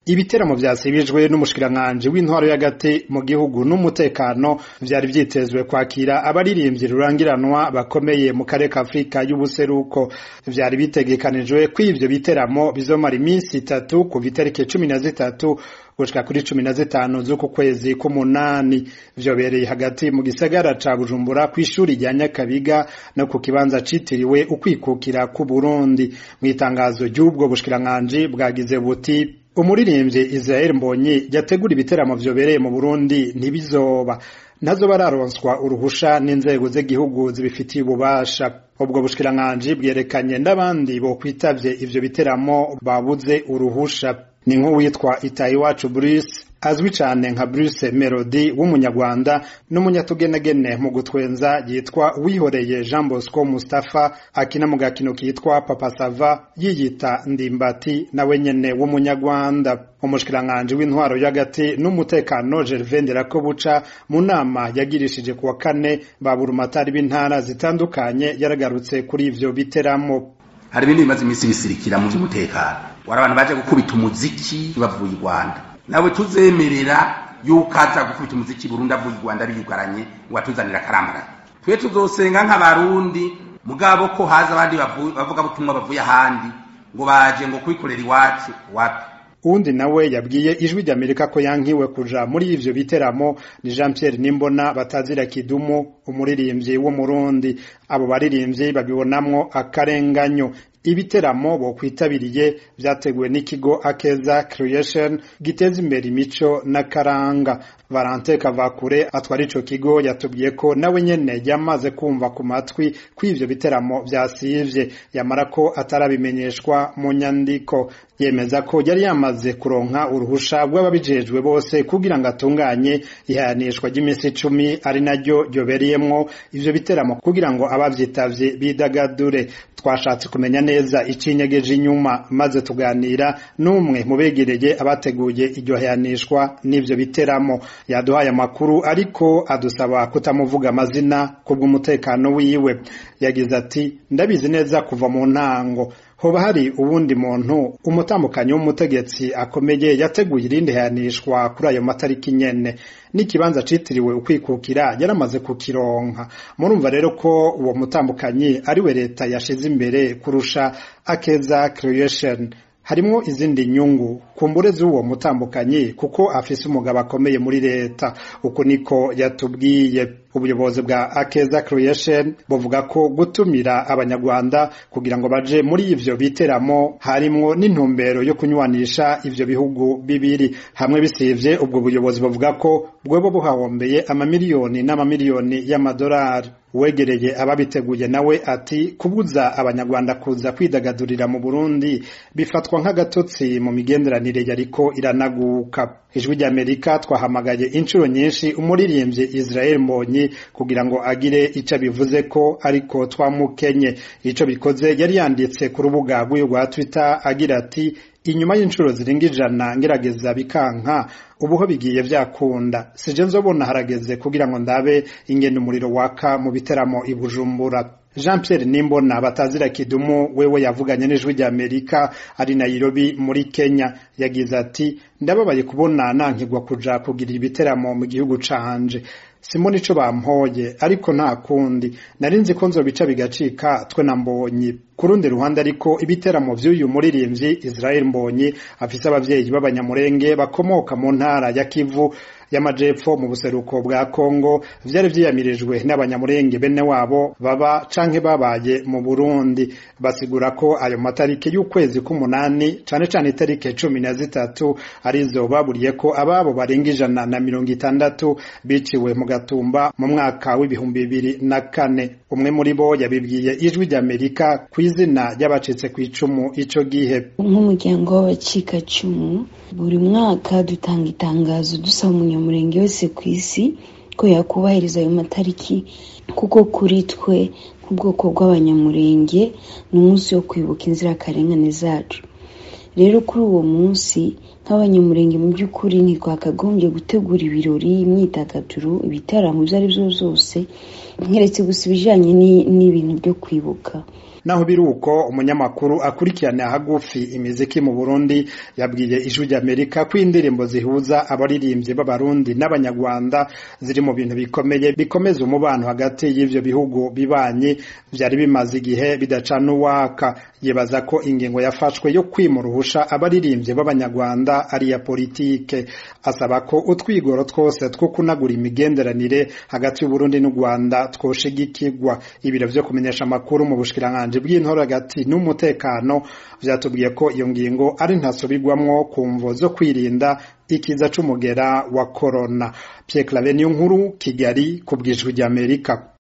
ibiteramo vyasibijwe n'umushikiranganji w'intwaro y'agati mu gihugu n'umutekano vyari vyitezwe kwakira abaririmbyi rurangiranwa bakomeye mu karere ka Afrika y'ubuseruko vyari bitegekanijwe ko ivyo biteramo bizomara iminsi itatu kuva itariki cumi na zitatu gushika kuri cumi na zitanu z'uku kwezi k'umunani vyobereye hagati mu gisagara ca Bujumbura kw'ishuri rya Nyakabiga no ku kibanza citiriwe ukwikukira ku Burundi mw'itangazo ry'ubwo bushikiranganji bwagize buti umuririmbyi Israel Mbonyi yategura ibiteramo vyobereye mu Burundi ntibizoba nazo bararonswa uruhusha n'inzego z'igihugu zibifitiye ububasha ubwo bushikiranganji bwerekanye n'abandi bo kwitavye ivyo biteramo babuze uruhusha ni nk'uwitwa Itayiwacu Bruce azwi cane nka Bruce Melody w'umunyarwanda n'umunyatugenegene mu gutwenza yitwa Wihoreye Jean Bosco Mustafa akina mu gakino kitwa Papa Sava yiyita Ndimbati nawe nyene w'umunyarwanda umushikiranganji w'intwaro y'agati n'umutekano Gervais Nderakobuca mu nama yagirishije kuwa kane baburumatari b'intara zitandukanye yaragarutse kuri ivyo biteramo hari ibindi bimaze iminsi bisirikira mu by'umutekano wari abantu baje gukubita umuziki bavuye i Rwanda nawe tuzemerera yuko aza gukubita umuziki Burundi avuye i Rwanda biyugaranye ngo atuzanira akaramara twe tuzosenga nk'abarundi mugabo ko haza abandi bavuga butumwa bavuye ahandi ngo baje ngo kwikorera iwacu wapi uwundi nawe yabwiye ijwi ry'amerika ko yankiwe kuja muri ivyo biteramo ni jean pierre nimbona batazira kidumu umuririmbyi w'umurundi abo baririmbyi babibonamwo akarenganyo ibiteramo bokwitabiriye vyateguwe n'ikigo akeza creation giteza imbere imico n'akaranga valente kavakure atwara ico kigo yatubwiye ko nawe nyene yamaze kumva ku matwi ko ivyo biteramo vyasivye yamara ko atarabimenyeshwa mu nyandiko yemeza ko yari yamaze kuronka uruhusha rw'ababijejwe bose kugira ngo atunganye ihayanishwa ry'iminsi icumi ari naryo ryobereyemwo ivyo biteramo kugira ngo abavyitavye bidagadure twashatse kumenya neza icinyegeje inyuma maze tuganira n'umwe mu begereye abateguye iryo hayanishwa n'ivyo biteramo yaduhaye amakuru ariko adusaba kutamuvuga amazina kubw'umutekano wiwe yagize ati ndabizi neza kuva mu ntango hoba hari uwundi muntu umutambukanyi w'umutegetsi akomeye yateguye irindi hayanishwa kuri ayo matariki nyene n'ikibanza citiriwe ukwikukira yaramaze kukironka murumva rero ko uwo mutambukanyi ariwe leta yashize imbere kurusha akeza creation harimwo izindi nyungu kumbure z'uwo mutambukanyi kuko afise umugabo akomeye muri leta uko niko yatubwiye ubuyobozi bwa akeza creation buvuga ko gutumira abanyarwanda kugira ngo baje muri ivyo biteramo harimwo n'intumbero yo kunywanisha ivyo bihugu bibiri hamwe bisivye ubwo buyobozi buvuga ko bwoba buhahombeye amamiliyoni n'amamiliyoni y'amadolari wegereye ababiteguye nawe ati kubuza abanyarwanda kuza kwidagadurira mu Burundi bifatwa nk'agatotsi mu migenderanire yariko iranaguka ijwi ry'Amerika twahamagaye inshuro nyinshi umuririmbyi Israel Mbonyi kugira ngo agire ico bivuze ko ariko twamukenye ico bikoze yari yanditse ku rubuga rw'uyu rwa Twitter agira ati inyuma y'inshuro zirenga ijana ngerageza bikanka ubuho bigiye vyakunda sije nzobona harageze kugira ngo ndabe ingene umuriro waka mu biteramo i Bujumbura Jean Pierre Nimbona batazira kidumu wewe yavuganye n'ijwi rya Amerika ari Nairobi muri Kenya yagize ati ndababaye kubona nankigwa kuja kugira ibiteramo mu gihugu canje simoni ico bampoye ariko nta kundi nari nzi ko nzobica bigacika twe na mbonyi ku rundi ruhande ariko ibiteramo vy'uyu muririmbyi Israel Mbonyi afise abavyeyi b'abanyamurenge bakomoka mu ntara ya Kivu y'amajepfo mu buseruko bwa Kongo vyari vyiyamirijwe n'abanyamurenge bene wabo baba canke babaye mu Burundi basigura ko ayo matariki y'ukwezi k'umunani cane cane itariki cumi na zitatu arizo baburiye ko ababo barenga ijana na mirongo itandatu biciwe mu gatumba mu mwaka w'ibihumbi bibiri na kane umwe muri bo yabibwiye ijwi ry'Amerika ku izina ry'abacitse ku icumu ico gihe nk'umuryango w'abacikacumu buri mwaka dutanga itangazo dusaba umunyamurenge wese ku isi ko yakubahiriza ayo matariki kuko kuri twe nk'ubwoko bw'abanyamurenge ni umunsi wo kwibuka inzirakarengane zacu rero kuri uwo munsi nk'abanyamurenge mu by'ukuri ntitwakagombye gutegura ibirori imyidagaduro ibitaramo ibyo ari byo byose nkeretse gusa ibijyanye n'ibintu byo kwibuka naho biri uko umunyamakuru akurikirana hagufi imiziki mu Burundi yabwiye ijwi ry'Amerika ko indirimbo zihuza abaririmbyi b'abarundi n'abanyarwanda ziri mu bintu bikomeye bikomeza umubano hagati y'ivyo bihugu bibanye vyari bimaze igihe bidacana uwaka yibaza ko ingingo yafashwe yo kwima uruhusha abaririmbyi b'abanyarwanda ari iya politike asaba ko utwigoro twose two kunagura imigenderanire hagati y'Uburundi n'u Rwanda twoshigikirwa ibiro vyo kumenyesha amakuru mu bushikiranganji bw'intore hagati n'umutekano vyatubwiye ko iyo ngingo ari ntasubirwamwo ku mvo zo kwirinda ikiza c'umugera wa corona Pierre Claver Nkuru Kigali ku bwijwi ry'Amerika